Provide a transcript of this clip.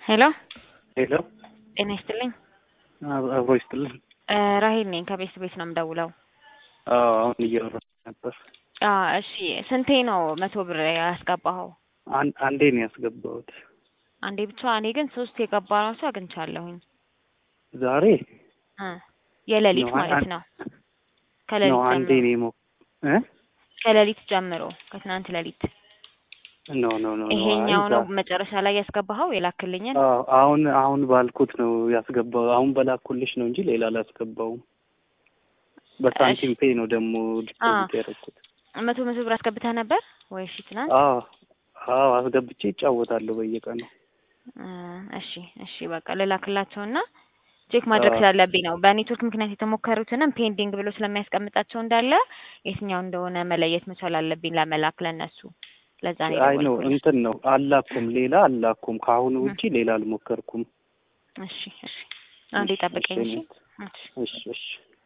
ሄሎ ሄሎ ጤና ይስጥልኝ። አብ- አብሮ ይስጥልን። እ ራሄል ነኝ ከቤት ቤት ነው የምደውለው። አዎ አሁን እያወራሁ ነበር። አ እሺ ስንቴ ነው መቶ ብር ያስገባኸው? አን- አንዴ ነው ያስገባሁት አንዴ ብቻ። እኔ ግን ሶስት የገባ ነው ሰው አግኝቻለሁኝ። ዛሬ እ የሌሊት ነው፣ ማለት አን- ነው። ነው ከሌሊት አንዴ ጀምሮ ነው የሞ እ ከሌሊት ጀምሮ ከትናንት ሌሊት ኖ ኖ ኖ ኖ ይሄኛው አይ ነው ዛ- መጨረሻ ላይ ያስገባኸው የላክልኝን? አዎ አሁን አሁን ባልኩት ነው ያስገባው። አሁን በላኩልሽ ነው እንጂ ሌላ አላስገባውም። በሳንቲም ፔ ነው ደግሞ ዲፖዚት ያደረኩት። መቶ መቶ ብር አስገብተህ ነበር ወይ? እሺ ትናንት አዎ አዎ አስገብቼ ይጫወታለሁ በየቀኑ። እ እሺ እሺ በቃ ልላክላቸውና ቼክ ማድረግ አዎ። ስላለብኝ ነው። በኔትወርክ ምክንያት የተሞከሩትንም ፔንዲንግ ብሎ ስለሚያስቀምጣቸው እንዳለ የትኛው እንደሆነ መለየት መቻል አለብኝ ለመላክ ለነሱ። ለዛ ነው አይ ነው የደወልኩልህ። እንትን ነው አላኩም፣ ሌላ አላኩም። ከአሁኑ እ። ውጪ ሌላ አልሞከርኩም። እሺ እሺ አንዴ ጠብቀኝ። እሺ እሺ እሺ እሺ